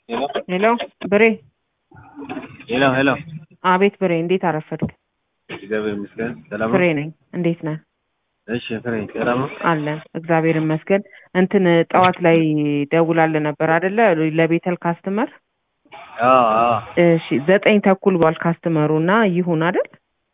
ሄሎ ብሬ ሄሎ ሄሎ አቤት ብሬ እንዴት አረፈድክ? እግዚአብሔር ይመስገን ሰላም ነው። ፍሬ ነኝ። እንዴት ነህ? እሺ ፍሬ ሰላም ነው። አለን እግዚአብሔር ይመስገን። እንትን ጠዋት ላይ ደውላልህ ነበር አይደለ? ለቤተል ካስተመር አዎ አዎ እሺ ዘጠኝ ተኩል ብሏል ካስተመሩ እና ይሁን አይደል?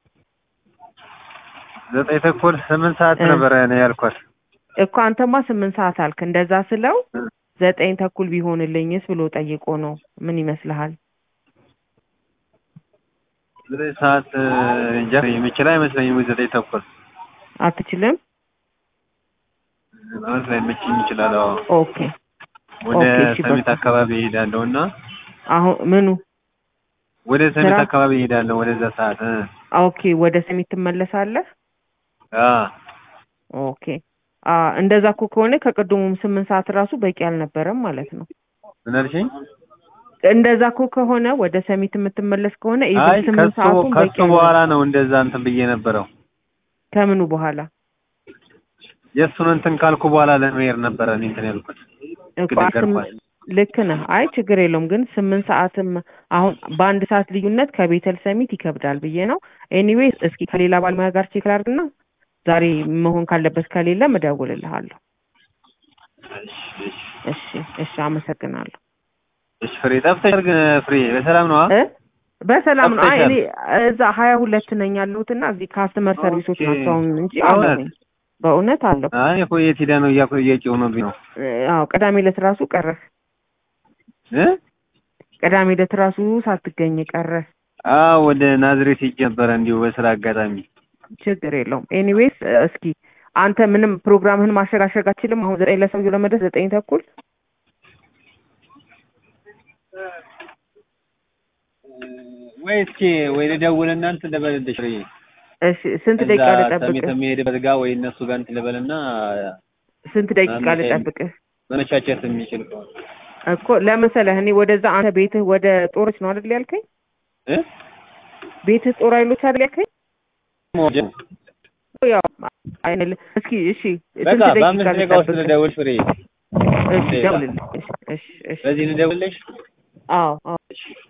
ዘጠኝ ተኩል ስምንት ሰዓት እ። ነበረ እኔ ያልኳት። እኮ አንተማ ስምንት ሰዓት አልክ። እንደዛ ስለው ዘጠኝ ተኩል ቢሆንልኝስ ብሎ ጠይቆ ነው። ምን ይመስልሃል? ዘጠኝ ሰዓት እ፣ እንጃ የምችል አይመስለኝም። ዘጠኝ ተኩል አትችልም? ማለት ላይ መችኝ ይችላል። አዎ ኦኬ ወደ ኦኬ፣ እሺ፣ ሰሜት በቃ። አካባቢ እሄዳለሁ እና አሁን ምኑ ወደ ሰሜት ስራ? አካባቢ እሄዳለሁ ወደዛ ሰዓት እ። ኦኬ ወደ ሰሜት ትመለሳለህ? አ ኦኬ አ እንደዛ እኮ ከሆነ ከቅድሙም ስምንት ሰዓት ራሱ በቂ አልነበረም ማለት ነው። ምን አልሽኝ? እንደዛ እኮ ከሆነ ወደ ሰሜት የምትመለስ ከሆነ አይ ኢቭን ስምንት ከሱ ሰዓቱን በቂ ከሱ በኋላ ነው እንደዛ እንትን ብዬ ነበረው። ከምኑ በኋላ የእሱን እንትን ካልኩ በኋላ ለመሄድ ነበረ እኔ እንትን ያልኩት። እኮ ግን አስም- ነገርኳት። ልክ ነህ። አይ ችግር የለውም ግን ስምንት ሰዓትም አሁን በአንድ ሰዓት ልዩነት ከቤተል ሰሚት ይከብዳል ብዬ ነው። ኤኒዌይ እስኪ ከሌላ ባለሙያ ጋር ቼክ ላድርግና ዛሬ መሆን ካለበት ከሌለም እደውልልሃለሁ። እሺ እሺ፣ አመሰግናለሁ። እሺ ፍሬ ጠፍተሻል ግን ፍሬ በሰላም ነው? እ በሰላም ነው። አይ ጠፍተሻል። እኔ እዛ ሀያ ሁለት ነኝ ያለሁት እና እዚህ ካስተመር ሰርቪሶች ኦኬ። ናቸው አሁን እንጂ በእውነት? አለሁኝ። በእውነት አለሁ። አይ እኮ የት ሄዳ ነው እያልኩ እየጮህብኝ ነው አዎ ቅዳሜ ዕለት ራሱ ቀረህ። እ ቅዳሜ ዕለት ራሱ ሳትገኝ ቀረህ። አዎ ወደ ናዝሬት ሄጄ ነበረ እንዲሁ በስራ አጋጣሚ። ችግር የለውም። ኤኒዌይስ እስኪ አንተ ምንም ፕሮግራምህን ማሸጋሸግ አችልም። አሁን ዘጠኝ ለሰውዬው ለመድረስ ዘጠኝ ተኩል ወይ እስኪ ወይ ልደውልና እንትን ልበልልሽ ፍሬ እሺ፣ ስንት እዛ ደቂቃ ሰሜት ልጠብቅህ? የሚሄድበት ጋር ወይ እነሱ ጋር እንትን ልበልና ስንት ደቂቃ አንድ ልጠብቅህ? መመቻቸት የሚችል ከሆነ እኮ ለመሰለህ እኔ ወደዛ አንተ ቤትህ ወደ ጦሮች ነው አይደል ያልከኝ? እ ቤትህ ጦር ኃይሎች አይደል ያልከኝ? ሞጀ ያው አይነል እስኪ እሺ፣ በቃ ስንት ደቂቃ በአምስት ደቂቃ ውስጥ ልጠብቅህ? ልደውል ፍሬ እሺ፣ ደቂቃ። ደውልልኝ። እሺ፣ እሺ፣ እሺ። በዚህ ልደውልልሽ አዎ፣ አዎ። እሺ